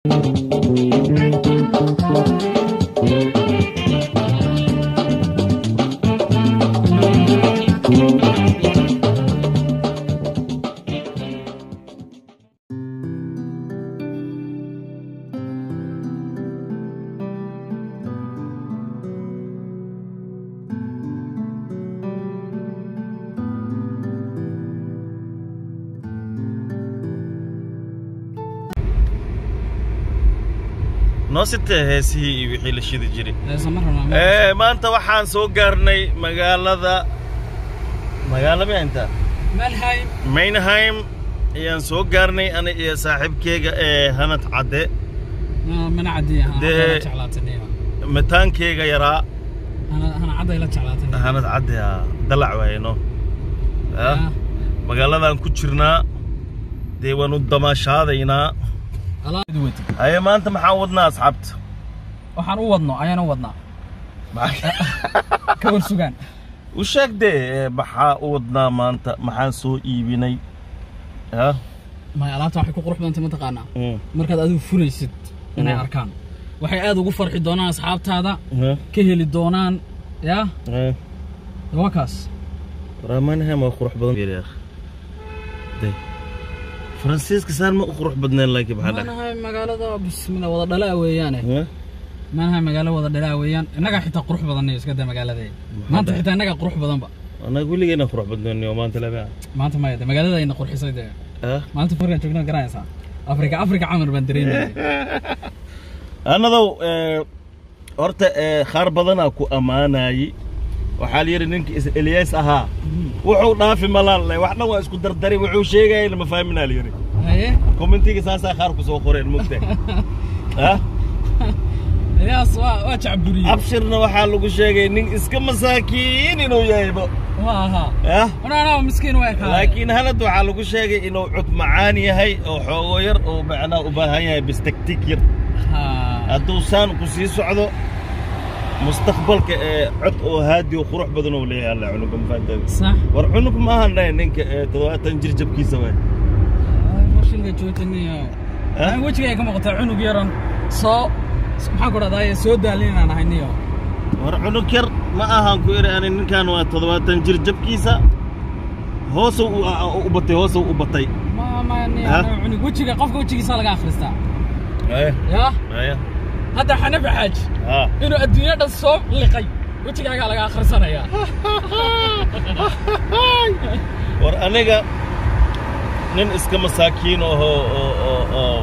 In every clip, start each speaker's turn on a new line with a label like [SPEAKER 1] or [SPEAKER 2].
[SPEAKER 1] noo sitee heesihii iyo wixii la shidi jiray
[SPEAKER 2] Heesa ma rabnaa ma-
[SPEAKER 1] ee maanta waxaan soo gaarnay magaalada magaalo ma inta
[SPEAKER 2] Mannheim.
[SPEAKER 1] mainheim ayaan soo gaarnay ana iyo saaxiibkeyga ee hanad cadde
[SPEAKER 2] Ma- mana caddiya, hana
[SPEAKER 1] Dee-
[SPEAKER 2] cadday la jeclaatay,
[SPEAKER 1] mataankeyga yaraa
[SPEAKER 2] hana- hana cadday la jeclaatay.
[SPEAKER 1] hanad cadde aa dalac waayno
[SPEAKER 2] Ah,
[SPEAKER 1] magaaladan ku jirnaa dee waanu damaashaadaynaa
[SPEAKER 2] alaab wadi.
[SPEAKER 1] haye maanta maxaan wadnaa asxaabta
[SPEAKER 2] waxaan u wadno ayaan u wadnaa ka war sugaan
[SPEAKER 1] u sheeg dee ee, maxaa u wadnaa maanta maxaan soo iibinay ha
[SPEAKER 2] may alaabta waxay ku qurux badantay mataqaanaa
[SPEAKER 1] Mm.
[SPEAKER 2] markaad adigu furaysid inay
[SPEAKER 1] Mm.
[SPEAKER 2] arkaan waxay aad ugu farxi doonaan asxaabtaada
[SPEAKER 1] Ha?
[SPEAKER 2] ka heli doonaan yaa
[SPEAKER 1] Ha?
[SPEAKER 2] waa kaas
[SPEAKER 1] Ramaanham waa qurux badan yahay day Faransiiska saan ma u qurux badnaan laakiin maxaa dhaca
[SPEAKER 2] manahay magaalada bismillah wada dhalaa weeyaane
[SPEAKER 1] Ha?
[SPEAKER 2] manahay magaalo wada dhalaa weeyaan innagaa xitaa qurux badanay iska daa magaalada maanta xitaa innagaa qurux badanba
[SPEAKER 1] anaga weligeena qurux badnaanay oo maanta laba
[SPEAKER 2] maanta maya de magaalada ayna qurxisay dee
[SPEAKER 1] ha
[SPEAKER 2] maanta furkan joogna garanaysaa afrika afrika camar baan dareemayay
[SPEAKER 1] anadow ee horta ee qaar badanaa ku ammaanayay waxaa la yidhi ninkii is Elias ahaa wuxuu dhaafi malaan leh wax dhan waa isku dardari wuxuu sheegayay lama fahminaa la yidhi
[SPEAKER 2] haye
[SPEAKER 1] commentiga saasaa qaar ku soo qoreen mugta ha
[SPEAKER 2] ilaas waa waa jacburiyey
[SPEAKER 1] abshirna waxaa lagu sheegay nin iska masaakiin inuu yahayba
[SPEAKER 2] waa ahaa
[SPEAKER 1] ah
[SPEAKER 2] wanaanaa miskiin waa kaa
[SPEAKER 1] laakiin halad waxaa lagu sheegay inuu cud macaan yahay oo xoogo yar oo macnaa u baahan yahay bistaktik yar hadduu saan ku sii socdo mustaqbalka ee cod oo haadi oo qurux badan oo leeyahay alla cunuga mafahantaada
[SPEAKER 2] sax
[SPEAKER 1] war cunug ma ahan dhahay ninka ee toddobaatan jir jabkiisa waay
[SPEAKER 2] fashinka joojiniyo
[SPEAKER 1] Ah?
[SPEAKER 2] wejiga ay ka muuqataa cunug yaran soo maxaan ku dhahdaa soo daalin inaan ahay niyo
[SPEAKER 1] war cunug yar ma ahan ku iri ani ninkan waa toddobaatan jir jabkiisa hoosuu u- u batay hoosuu u batay
[SPEAKER 2] ma ma niyo
[SPEAKER 1] Ah?
[SPEAKER 2] cunug wejiga qofka wejigiisa laga akhristaa
[SPEAKER 1] aya
[SPEAKER 2] yaa
[SPEAKER 1] aya
[SPEAKER 2] hadda xanafi xaaj
[SPEAKER 1] haa
[SPEAKER 2] inuu adduunya dhan soo liqay wejigaagaa laga akhrisanayaa
[SPEAKER 1] war aniga nin iska masaakiin ahoo oo oo oo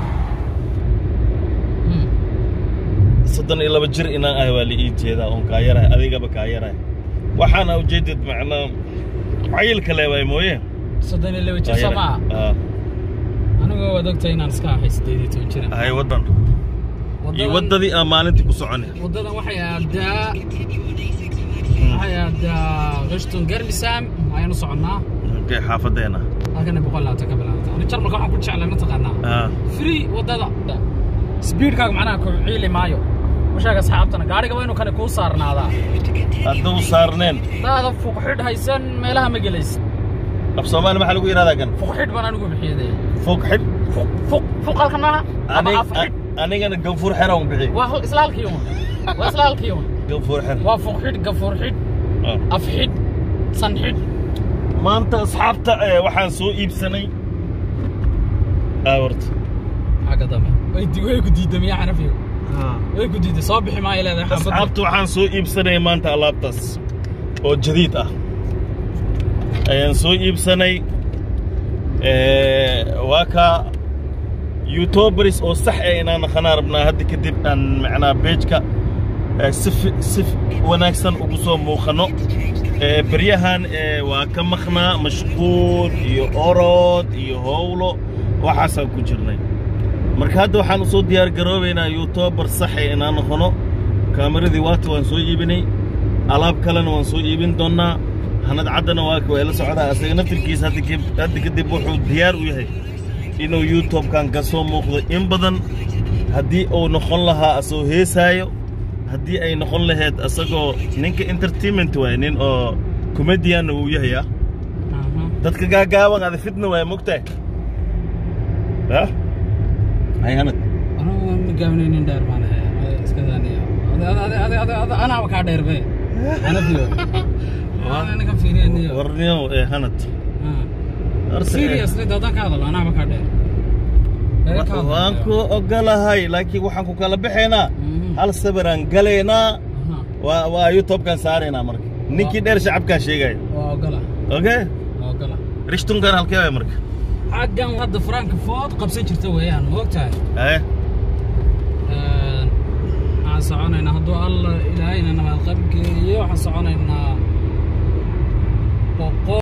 [SPEAKER 2] Hmm.
[SPEAKER 1] soddon iyo laba jir inaan ahay waa la ii jeedaa oon kaa yarahay adigaba kaa yarahay waxaana ujeedad macnaa cayilka leewaay mooye
[SPEAKER 2] soddon iyo laba jir
[SPEAKER 1] Kaa
[SPEAKER 2] soo
[SPEAKER 1] yarahay.
[SPEAKER 2] maaha
[SPEAKER 1] Ah,
[SPEAKER 2] anigoo waad ogtahay inaan iska ahay siddeed iyo toban jiran
[SPEAKER 1] ahay waddan iyo
[SPEAKER 2] Waddadan-
[SPEAKER 1] waddadii aan maalintii ku soconay
[SPEAKER 2] waddadan waxay aadaa waxay aadaa rishton garmisam ayaanu soconnaa
[SPEAKER 1] okay xaafadeena
[SPEAKER 2] halkana boqol labaatan ka bilaabata ani jarmalka waxaan ku jeclay mataqaanaa
[SPEAKER 1] Ah,
[SPEAKER 2] free waddada speedkaaga macnaha ku ciili maayo u sheeg asxaabtana gaadhiga waa inuu kane kuu saarnaadaa
[SPEAKER 1] hadduu saarneen
[SPEAKER 2] daada fuqxidh haysan meelaha ma gelaysa
[SPEAKER 1] af soomaali maxaa lagu yidhahdaa kan
[SPEAKER 2] fuqxidh baan anigu bixiyade
[SPEAKER 1] foog xidh
[SPEAKER 2] fuq fuq fuq halkan maaha ama
[SPEAKER 1] Anig-
[SPEAKER 2] afxidh
[SPEAKER 1] anigana ganfuur xera un bixi
[SPEAKER 2] waa hal- isla halkii un waa isla halkii un
[SPEAKER 1] ganfuur xer
[SPEAKER 2] waa fuqxidh gafuur xidh
[SPEAKER 1] Ah.
[SPEAKER 2] afxidh sanxidh
[SPEAKER 1] maanta asxaabta eh, waxaan soo iibsanay awarta
[SPEAKER 2] xagga dambe way di- way ku diiday miyaa xanafiyo way ku diiday soo bixi maayo leedahay xaafadda
[SPEAKER 1] asxaabta waxaan soo iibsanay maanta alaabtaas oo jadiid ah ayaan soo iibsanay Eh, waa kaa youtuberis oo sax eh inaan naqanaa rabnaa hadda kadib aan macnaa beejka eh, si fi- si wanaagsan ugu soo muuqano Eh, beryahan eh, waa ka maqnaa mashquul iyo orod iyo howlo waxaasaan ku jirnay marka hadda waxaan u soo diyaar garoobaynaa youtuber sax eh inaan noqono kaamaradii waata waan soo iibinay alaab kalena waan soo iibin doonnaa hanad caddana waa waa la socdaa asaga naftirkiisa hadda kib- hadda kadib wuxuu diyaar u yahay inuu youtube-kan ka soo muuqdo in badan haddii uu noqon lahaa asagoo heesaayo haddii ay noqon lahayd asagoo ninka entertainment waay nin oo comedianna wuu yahay ah
[SPEAKER 2] Aha.
[SPEAKER 1] dadka gaagaaban ada fitna waay mogtahay ha hay hanad
[SPEAKER 2] gaabanay nin dheer baan ahay Ada iska daaniya Ada- ada- ada- ada- ada- ada- anaaba kaa dheer be anafiyo ninkan fiiriyaniyo
[SPEAKER 1] warniyow ee hanad Horta, eh,
[SPEAKER 2] seriously dadaan ka hadalo anaaba kaa dheer Dheer ka hadlo.
[SPEAKER 1] waan ku ogolahay laakiin waxaan ku kala baxaynaa
[SPEAKER 2] Mhm.
[SPEAKER 1] hal sawiraan galaynaa
[SPEAKER 2] Aha,
[SPEAKER 1] waa waa youtube-kan saaraynaa marka ninkii dheer shacabkaa sheegaya
[SPEAKER 2] waa ogola
[SPEAKER 1] okay
[SPEAKER 2] waa ogola
[SPEAKER 1] rishtunkan halkee waay marka
[SPEAKER 2] xaggan hadda faraanka food qabsan jirta weeyaan ma ogtahay
[SPEAKER 1] eh
[SPEAKER 2] Een, waxaan soconaynaa hadduu alla ilaahayna nabad qabgeeyo waxaan soconaynaa boqol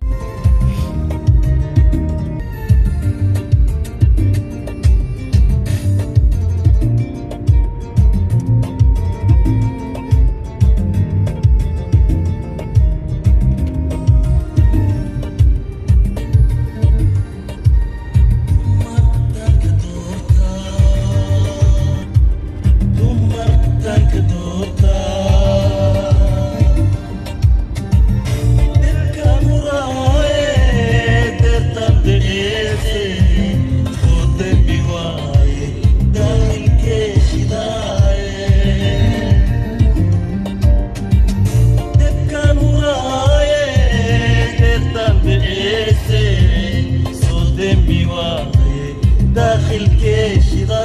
[SPEAKER 1] داخل كيش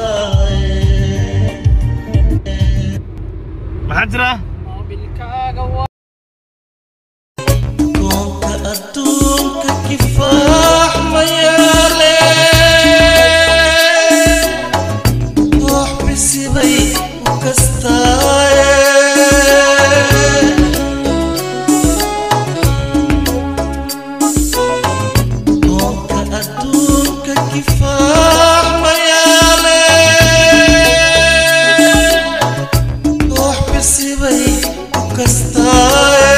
[SPEAKER 1] maxaa jira
[SPEAKER 2] moobilkaaga waa
[SPEAKER 3] koonka adduunka kifaax ma yaale koox bisibay u kastaaye koonka adduunka kifaax ma yaale koox bisibay u kastaaye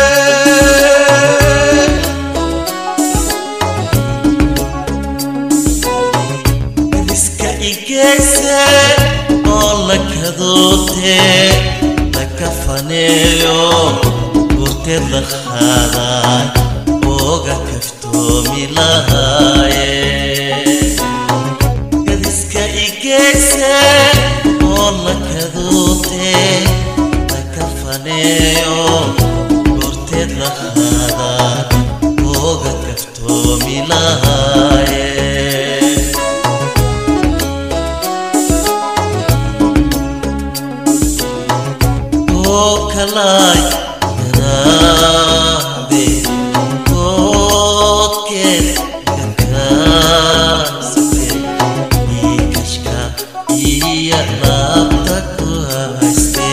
[SPEAKER 3] iska igeyse oo la kadoote la kafaneeyo gurteed la qaaday ooga kaftoomi lahaaye iska igeyse oo la kadoote la kafaneeyo gurteed la qaaday ooga kaftoomi lahaaye oo kalay garaade koodkeed kakaasate iikashka iyo laabta ku hayste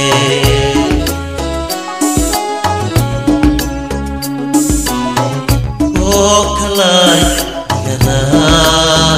[SPEAKER 3] oo kalay garaade